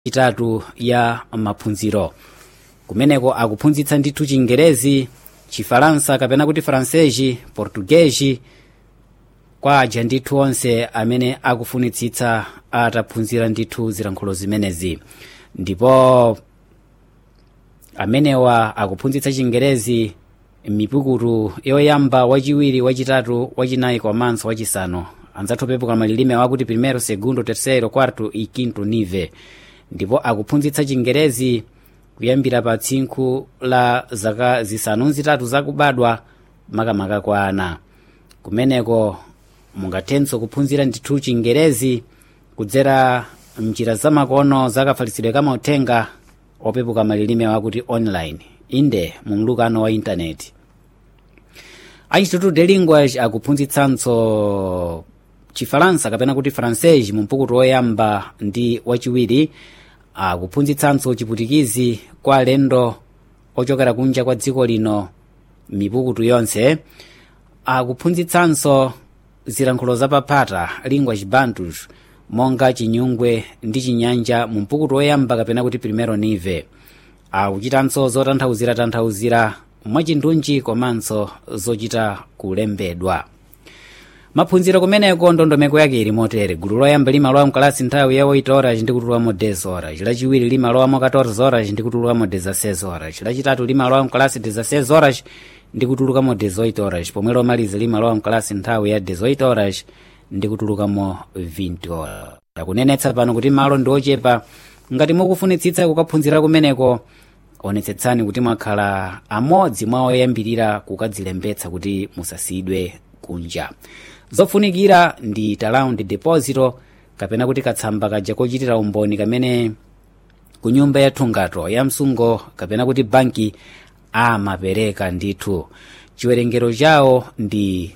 itatu ya maphunziro kumeneko akuphunzitsa ndithu chingerezi chifaransa kapena kuti fransesi portuguesi kwa aja ndithu onse amene akufunitsitsa ataphunzira ndithu zilankhulo zimenezi ndipo amenewa akuphunzitsa chingerezi mipukutu yoyamba wachiwiri wachitatu wachinayi komanso wachisanu anzathu opepuka malilime wakuti primero segundo tercero quarto e quinto nive ndipo akuphunzitsa chingerezi kuyambira pa tsinkhu la zaka zisanu zitatu zakubadwa makamaka kwa ana kumeneko mungathenso kuphunzira ndithu chingerezi kudzera mnjira zamakono zakafalitsidwe kamauthenga opepuka malilime wakuti online inde mumlukano wa intaneti a instituto de linguage akuphunzitsanso chifaransa kapena kuti francais mumpukutu woyamba ndi wachiwiri akuphunzitsanso chiputikizi kwa alendo ochokera kunja kwa dziko lino mipukutu yonse akuphunzitsanso zilankhulo zapaphata language bantus monga chinyungwe ndi chinyanja mumpukutu woyamba kapena kuti primero nive akuchitanso zotanthauzira tanthauzira mwachindunji komanso zochita kulembedwa maphunziro kumeneko ndondomeko yake ili motere gulu loyamba limalowa mkalasi nthawi ya 8 horas ndi kutulukamo 10 horas lachiwiri limalowamo 14 horas ndi kutulukamo 16 horas lachitatu limalowa mkalasi 16 horas ndi kutulukamo 18 horas pomwe lomaliza limalowa mkalasi nthawi ya 18 horas ndi kutulukamo 20 horas akunenetsa pano kuti malo ndi ochepa ngati mukufunitsitsa kukaphunzira kumeneko onetsetsani kuti mwakhala amodzi mwa oyambirira kukadzilembetsa kuti musasiyidwe kunja zofunikira ndi talaundi deposito kapena kuti katsamba kaja kochitira umboni kamene ku nyumba ya thungato ya msungo kapena kuti banki amapereka ndithu chiwerengero chawo ndi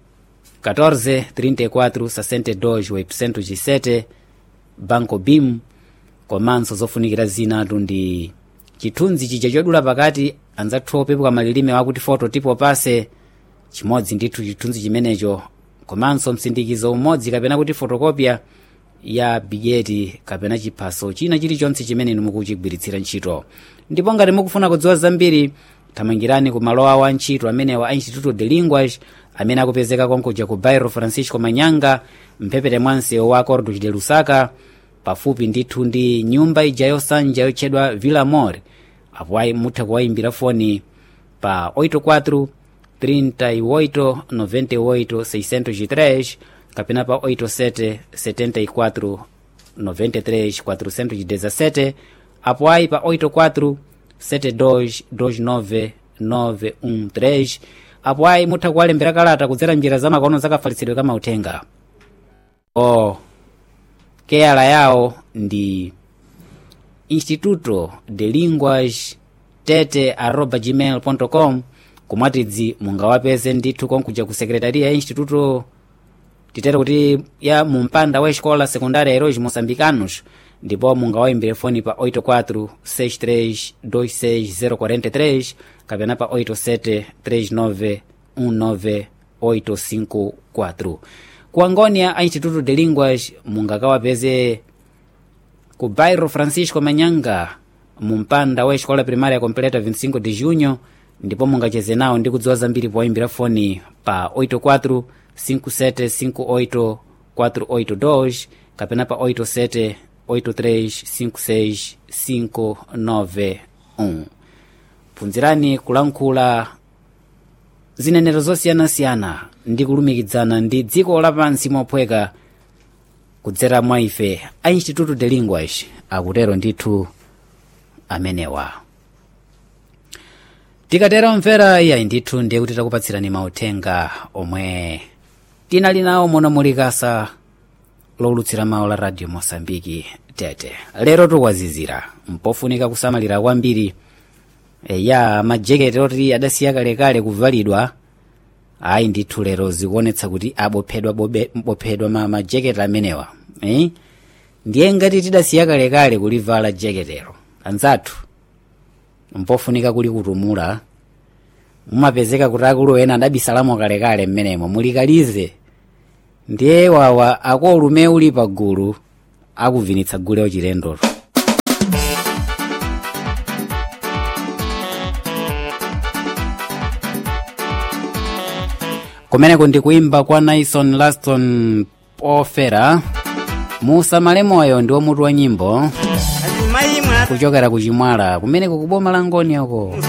14 34 62 800 chisete banco bim komanso zofunikira zinatu ndi chithunzi chija chodula pakati anzathu opepuka malilime wakuti foto tipo pase chimodzi ndithu chithunzi chimenecho komanso msindikizo umodzi kapena kuti fotokopya ya bigeti kapena chiphaso china chilichonse chimene inu mukuchigwiritsira ntchito ndipo ngati mukufuna kudziwa zambiri thamangirani ku malo awo a ntchito amenewa a instituto de linguage amene akupezeka konkuja ku bairro francisco manyanga mphepete mwa msewu wa cordos de lusaka pafupi ndithu ndi nyumba ija yosanja yotchedwa villa mor apo ayi mutha kuwayimbira foni pa 84 38 98 603 kapena pa 87 74 93 417 apo ayi pa 84 72 29 913 apo ayi mutha kuwalembera kalata kudzera njira zamakono zakafalitsidwe kamauthenga o keyala yawo ndi instituto de linguage tete arroba gmail com kumwatidzi mungawapeze ndithu konkuja ku sekretariya ya instituto titere kuti ya mumpanda wa escola secundária heróis moçambicanos ndipo mungawayimbire foni pa 84 63 26 043 kapena pa 87 39 19 854 ku angônia a instituto de línguas mungakawapeze ku bairro francisco manyanga mumpanda wa escola primária completa 25 de junho ndipo mungacheze nawo ndi kudziwa zambiri powayimbira foni pa 84 5758 482 kapena pa 87 83 56 591 phunzirani kulankhula zinenero zosiyanasiyana ndi kulumikizana ndi dziko lapansi mophweka kudzera mwa ife a instituto de linguage akutero ndithu amenewa tikatera omvera iyayi ndithu ndiye kuti takupatsirani mauthenga omwe tinali nawo mono muli kasa lowulutsira mawu la radio mosambiki tete lero tukwazizira mpofunika kusamalira kwambiri ya majeketi oti adasiya kalekale kuvalidwa ayi ndithu lero zikuonetsa kuti abophedwa bophedwa ma majeketi amenewa eh? ndiye ngati tidasiya kalekale kulivala jeketero anzathu mpofunika kuli kutumula mumapezeka kuti akulu ena adabisalamo kalekale mmenemo mulikalize ndiye wawa akolume uli pagulu akuvinitsa gule ochilendolo kumeneko ndi kuimba kwa naison laston pofera musamale moyo ndi mutu wa nyimbo azimayi mwa kuchokera ku chimwala kumeneko kuboma la ngoni ako